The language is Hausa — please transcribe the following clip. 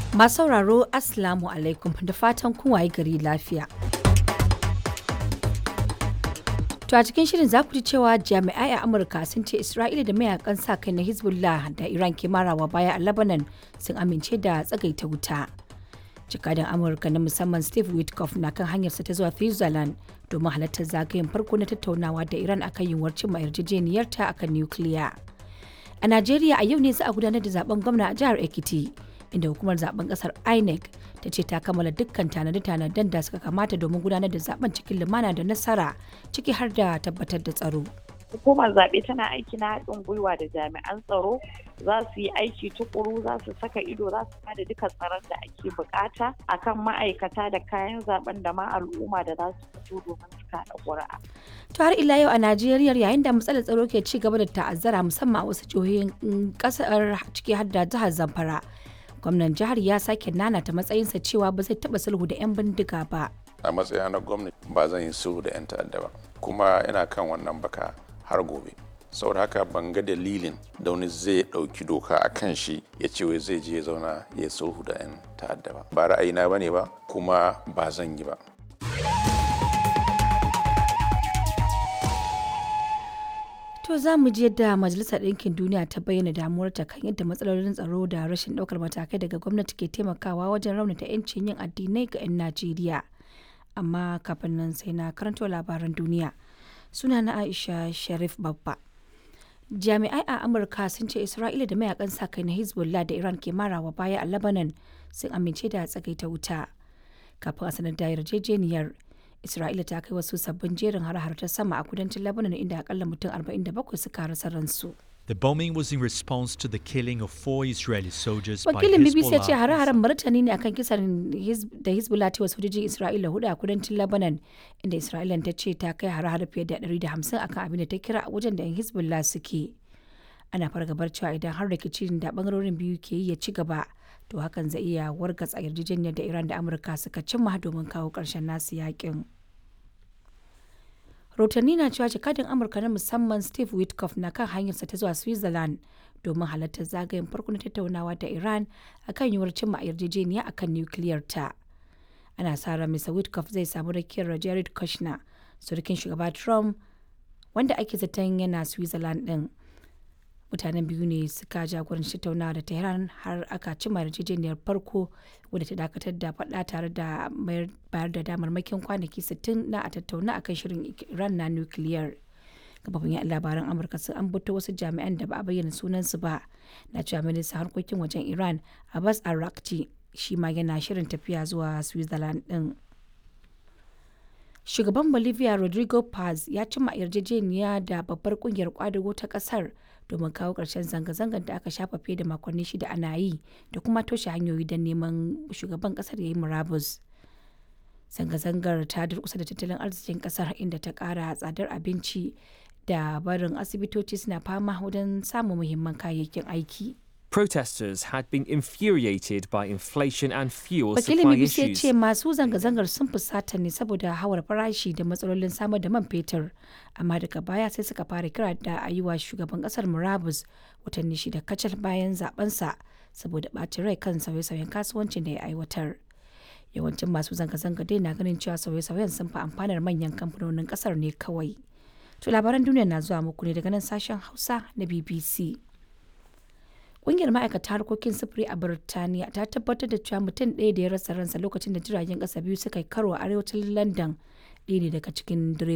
Masu sauraro Assalamu alaikum da fatan kun waye gari lafiya. To a cikin shirin za ku ji cewa jami'ai a Amurka sun ce Isra'ila da mayakan sa kai na Hezbollah da Iran ke marawa baya a Lebanon sun amince da tsagaita wuta. Jakadan Amurka na musamman Steve Witkoff na kan hanyarsa ta zuwa Switzerland domin halartar zagayen farko na tattaunawa da Iran akan yiwuwar cimma yarjejeniyarta akan nukiliya. A Najeriya a yau ne za a gudanar da zaben gwamna a jihar Ekiti. inda hukumar zaben kasar inec ta ce ta kammala dukkan tanade-tanaden da suka kamata domin gudanar da zaben cikin lumana da nasara ciki har da tabbatar da tsaro hukumar zaɓe tana aiki na haɗin gwiwa da jami'an tsaro za su yi aiki tukuru za su saka ido za su bada duka tsaron da ake bukata akan ma'aikata da kayan zaben da ma al'umma da za su fito domin su kaɗa ƙuri'a. to har ila yau a najeriya yayin da matsalar tsaro ke ci gaba da ta'azzara musamman a wasu jihohin kasar ciki har da jihar zamfara gwamnan jihar ya sake nanata matsayinsa cewa ba zai taba sulhu da 'yan bindiga ba a matsayina na gwamnati ba zan yi sulhu da 'yan ta'adda ba kuma ina kan wannan baka har gobe saboda haka ban ga dalilin da wani zai ɗauki doka a kan shi ya ce wai zai je ya zauna ya sulhu da 'yan ta'adda ba ba ra'ayina ba ne ba kuma ba zan yi ba To za mu ji yadda Majalisar Ɗinkin Duniya ta bayyana damuwarta kan yadda matsalolin tsaro da rashin ɗaukar matakai daga gwamnati ke taimakawa wajen raunata 'yancin yin addinai ga 'yan Najeriya. Amma kafin nan sai na karanto labaran duniya. Suna na Aisha Sharif Babba. Jami'ai a Amurka sun ce Isra'ila da mayakan sa kai na Hezbollah da Iran ke marawa baya a Lebanon sun amince da tsagaita wuta. Kafin a sanar da yarjejeniyar Isra'ila ta kai wasu sabbin jerin har-har ta sama a kudancin Lebanon inda akalla mutum 47 suka rasa ransu. The bombing was in response to the killing of four Israeli soldiers by Wakilin BBC ya ce Hezbollah. hare-haren martani ne akan kisan Hiz- da Hezbollah ta wasu sojojin Isra'ila hudu a kudancin Lebanon inda Isra'ila ta ce ta kai hare-hare fiye da 150 akan abin da ta kira a wajen da 'yan Hezbollah suke. Ana fargabar cewa idan har rikicin da bangarorin biyu ke yi ya ci gaba to hakan zai iya wargatsa yarjejeniyar da Iran da Amurka suka cimma domin kawo ƙarshen nasu yakin. rahotanni na cewa jakadin amurka na musamman steve witkoff na kan hanyarsa ta zuwa switzerland domin halartar zagayen farko na tattaunawa da iran akan yiwuwar cimma yarjejeniya akan nukiliyar ta ana sa ran mr witkoff zai samu rakiyar jared kushner surukin shugaba trump wanda ake zaton yana switzerland din mutanen biyu ne suka jagoranci tattaunawa da tehran har aka cimma yarjejeniyar farko wadda ta dakatar da faɗa tare da bayar da damarmakin kwanaki 60 na a tattauna akan shirin iran na nukiliyar kafafin yan labaran amurka sun ambato wasu jami'an da ba a bayyana sunansu ba na cewa ministan harkokin wajen iran abbas arakci shi ma yana shirin tafiya zuwa switzerland din shugaban bolivia rodrigo paz ya cimma yarjejeniya da babbar kungiyar kwadago ta kasar domin kawo ƙarshen zanga-zangar da aka shafa fiye da makonni shida ana yi da kuma toshe hanyoyi don neman shugaban kasar ya yi murabus zanga-zangar ta durkusa da tattalin arzikin kasar inda ta ƙara tsadar abinci da barin asibitoci suna fama wajen samun muhimman kayayyakin aiki Protesters had been infuriated by inflation and fuel wakilin supply bbc ya issues. ce masu zanga-zangar sun fusata ne saboda hawar farashi da matsalolin samar da man fetur amma daga baya sai suka fara kira da a yi wa shugaban kasar murabus watanni shida kacal bayan zabensa saboda ɓacin rai kan sauye-sauyen kasuwancin da ya aiwatar yawancin masu zanga-zanga dai na ganin cewa sauye-sauyen sun fi amfanar manyan kamfanonin kasar ne kawai to labaran duniya na zuwa muku ne daga nan sashen hausa na bbc Ƙungiyar ma'aikata harkokin sufuri a Birtaniya ta tabbatar da cewa mutum ɗaya da ya rasa ransa lokacin da jiragen ƙasa biyu suka yi karo a arewacin London ɗaya ne daga cikin direba.